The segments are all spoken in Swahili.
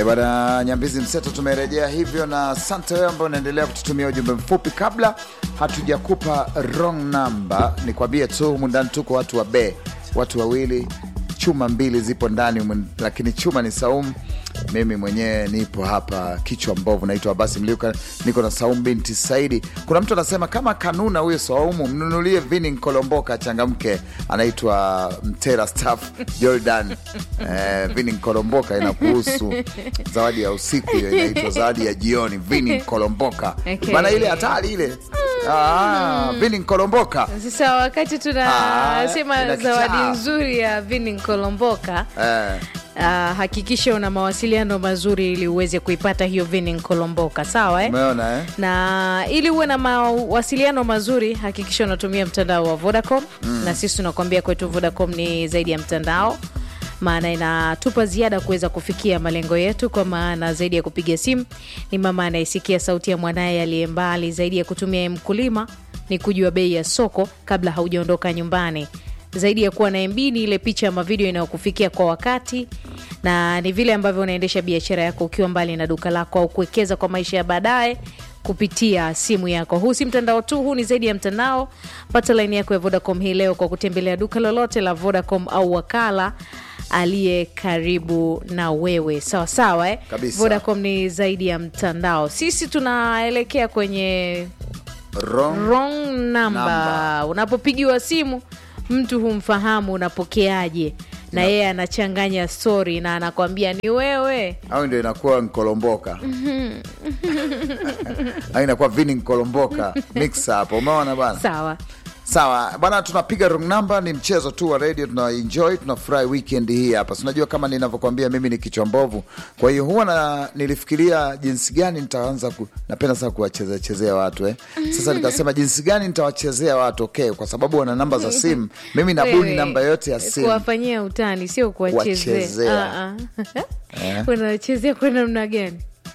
E bwana Nyambizi Mseto, tumerejea hivyo, na asante wewe ambao unaendelea kututumia ujumbe mfupi. Kabla hatujakupa wrong number, nikwambie tu humu ndani tuko watu wa be, watu wawili, chuma mbili zipo ndani humu, lakini chuma ni Saumu. Mimi mwenyewe nipo hapa kichwa mbovu, naitwa Abasi Mliuka, niko na Saumu binti Saidi. Kuna mtu anasema kama kanuna huyo Saumu, mnunulie vini Nkolomboka changamke, anaitwa Mtera Staff Jordan. Eh, vini Nkolomboka inakuhusu zawadi ya usiku, hiyo inaitwa zawadi ya jioni, vini Nkolomboka Okay. bana, ile hatari ile. Ah, vini Nkolomboka Sasa wakati Ah, tunasema ina zawadi kichaa. nzuri ya Vini Nkolomboka, eh, ah, hakikisha una mawasiliano mazuri ili uweze kuipata hiyo Vini Nkolomboka, sawa eh? umeona eh? na ili uwe na mawasiliano mazuri hakikisha unatumia mtandao wa Vodacom na sisi tunakwambia kwetu Vodacom ni zaidi ya mtandao maana inatupa ziada kuweza kufikia malengo yetu, kwa maana zaidi ya kupiga simu ni mama anayesikia sauti ya mwanaye aliye mbali, zaidi ya kutumia mkulima ni kujua bei ya soko kabla haujaondoka nyumbani, zaidi ya kuwa na MB ni ile picha ama video inayokufikia kwa wakati, na ni vile ambavyo unaendesha biashara yako ukiwa mbali na duka lako au kuwekeza kwa maisha ya baadaye kupitia simu yako. Huu si mtandao tu, huu ni zaidi ya mtandao. Pata laini yako ya Vodacom hii leo kwa kutembelea duka lolote la Vodacom au wakala aliye karibu na wewe. Sawa sawa, eh? Kabisa. Vodacom ni zaidi ya mtandao. Sisi tunaelekea kwenye Wrong. wrong number. Number. Unapopigiwa simu mtu humfahamu, unapokeaje? Na yeye anachanganya stori na anakwambia ni wewe. au ndio inakuwa nkolomboka au inakuwa vini nkolomboka mix hapo, umeona bana? Sawa. Sawa bwana, tunapiga wrong number. Ni mchezo tu wa radio, tuna enjoy, tunafurahi weekend hii hapa. Si unajua kama ninavyokwambia mimi ni kichwa mbovu, kwa hiyo huwa na, nilifikiria jinsi gani nitaanza ku, napenda sana kuwachezea chezea watu eh. Sasa nikasema jinsi gani nitawachezea watu okay, kwa sababu wana namba za simu, mimi nabuni Wewe, namba yote ya simu kuwafanyia utani sio kuwachezea. Kuwachezea. Ah, ah. Unawachezea kwa namna gani?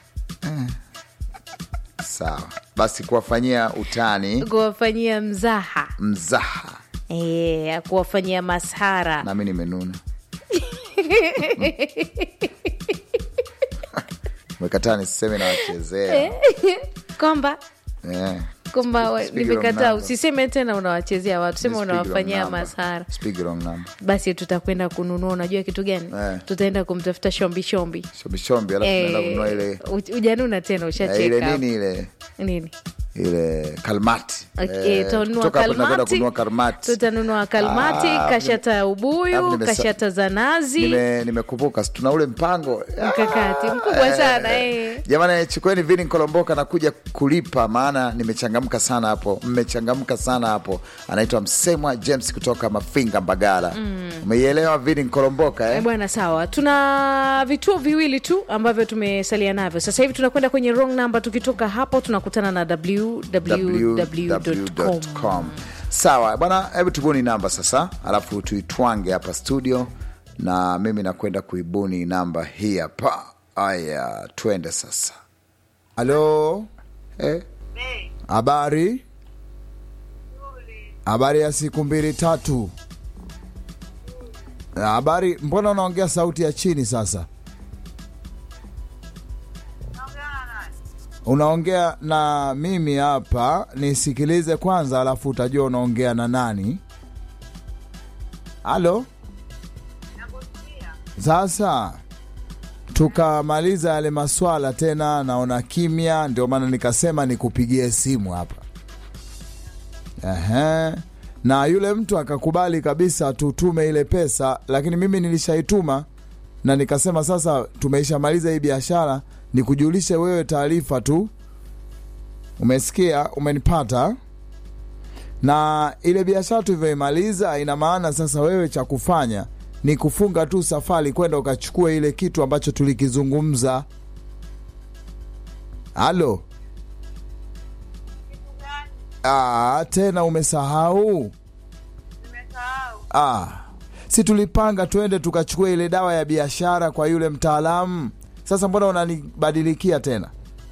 sawa. Basi kuwafanyia utani, Kuwafanyia mzaha, mzaha, Eh, kuwafanyia mashara. nami nimenuna mekataa nisiseme nawachezea kwamba eh. kwamba wa- Speak wrong nimekataa. number. Usiseme tena unawachezea watu, sema Speak wrong unawafanyia number. mashara. Speak wrong number. Basi tutakwenda kununua, unajua kitu gani? Eh. Tutaenda kumtafuta shombi shombi. Shombi shombi, alafu naenda Eh, kununua ile uj- ujanuna tena, eh, ile ushacheka nini ile nini? ile kalmati Okay, Eh, tutanunua kutoka hapo tunakwenda kalmati, kununua kalmati. tutanunua kalmati, Ah, kashata ya hapo ubuyu, nimesa- kashata za nazi. Nime- nimekumbuka tuna ule mpango Mkakati mkubwa sana eh. Jamani, chukueni vini Nkolomboka nakuja kulipa, maana nimechangamka sana hapo, mmechangamka sana hapo. Anaitwa Msemwa James kutoka Mafinga, Mbagala. Umeielewa vini Nkolomboka Eh, eh? Bwana, sawa. Tuna vituo viwili tu ambavyo tumesalia navyo sasa hivi. Tunakwenda kwenye wrong number. Tukitoka hapo, tunakutana na www.com. www.com. Sawa bwana, hebu tubuni namba sasa, alafu tuitwange hapa studio, na mimi nakwenda kuibuni namba hii hapa. Aya, twende sasa. Halo, Eh, habari? Habari ya siku mbili tatu. Habari, mbona unaongea sauti ya chini sasa? Unaongea na mimi hapa, nisikilize kwanza, alafu utajua unaongea na nani. Halo, sasa tukamaliza yale maswala tena, naona kimya, ndio maana nikasema nikupigie simu hapa. Ehe. Na yule mtu akakubali kabisa tutume ile pesa, lakini mimi nilishaituma na nikasema sasa tumeishamaliza hii biashara, nikujulishe wewe taarifa tu. Umesikia? Umenipata? na ile biashara tulivyoimaliza, ina maana sasa wewe cha kufanya ni kufunga tu safari kwenda ukachukua ile kitu ambacho tulikizungumza. Halo, ah, tena umesahau? Ah, si tulipanga twende tukachukua ile dawa ya biashara kwa yule mtaalamu. Sasa mbona unanibadilikia tena?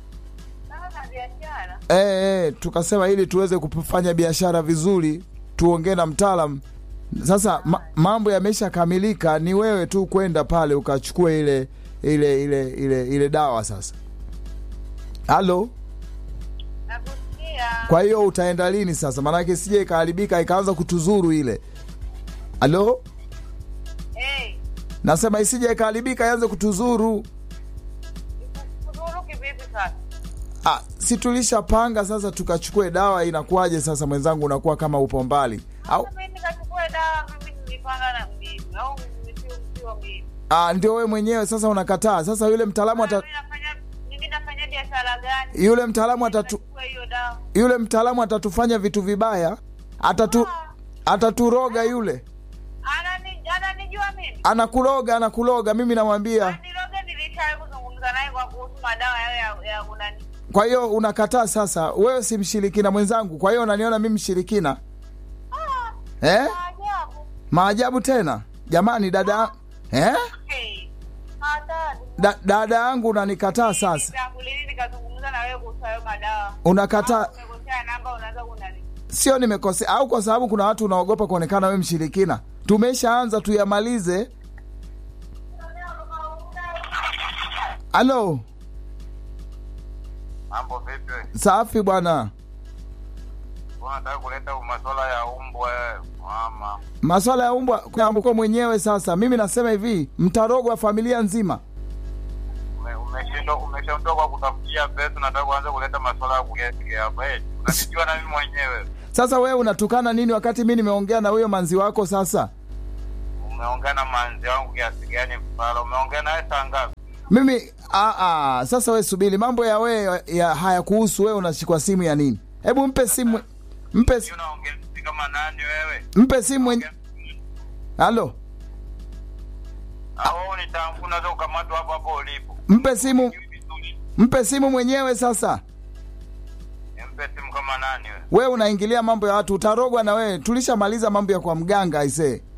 E, e, tukasema ili tuweze kufanya biashara vizuri tuongee na mtaalam. Sasa ma, mambo yamesha kamilika, ni wewe tu kwenda pale ukachukua ile ile ile ile ile dawa sasa. Halo, Nakusikia. kwa hiyo utaenda lini sasa? Maanake sije ikaharibika ikaanza kutuzuru ile. Halo, Eh, nasema isije ikaharibika ianze kutuzuru. kudhuru kivipi sasa? Ah, si tulishapanga sasa tukachukue dawa, inakuwaje sasa mwenzangu, unakuwa kama upo mbali au? Mimi nikachukue dawa, mimi nilipanga na mimi au mimi sio sio mimi. Ah, ndio wewe mwenyewe sasa unakataa. Sasa yule mtaalamu ata, Mimi nafanya mimi nafanya biashara gani? yule mtaalamu atatu, Nachukua hiyo dawa. yule mtaalamu atatufanya vitu vibaya, atatu ataturoga yule, Anani ananijua mimi. anakuroga anakuroga. Mimi namwambia. Niloge nilishawahi kuzungumza naye kwa kuhusu madawa yao ya ya unani. Kwa hiyo unakataa sasa, wewe si mshirikina mwenzangu, kwa hiyo unaniona mimi mshirikina Ah, eh? ajabu. Maajabu tena jamani, dada eh? Hey. Hatari. Da, dada yangu unanikataa sasa, Tangu lini nikazungumza na wewe kuhusu hayo madawa? unakataa. Au Umekosea namba unaanza kunani? Sio nimekosea au kwa sababu kuna watu unaogopa kuonekana wewe mshirikina? Tumeshaanza tuyamalize. Halo, Mambo vipi? safi bwana. Unataka kuleta masuala ya umbwa eh, mama. Maswala ya umbwa kuambuko mwenyewe. Sasa mimi nasema hivi, mtarogwa familia nzima. Ume- Umeshindwa umeshaondoka kwa kutafutia pesa, unataka kuanza kuleta masuala ya kugeea hapa eh. Unanijua na mimi mwenyewe. Sasa wewe unatukana nini wakati mi nimeongea na huyo manzi wako? Sasa Umeongea na manzi wangu kiasi gani mpala? Umeongea naye saa ngapi? mimi aa, aa, sasa we subiri, mambo ya wewe ya hayakuhusu wewe, unashikwa simu ya nini? Hebu mpe simu, mpe, Sio unaongea sisi kama nani wewe? mpe simu. mwenye- Halo, Au nitamfu unaweza ukamatwa hapo hapo ulipo. mpe simu, Sijui vizuri. mpe simu mwenyewe. Sasa Mpe simu kama nani wewe? wewe unaingilia mambo ya watu, utarogwa na wewe. Tulishamaliza mambo ya kwa mganga aisee.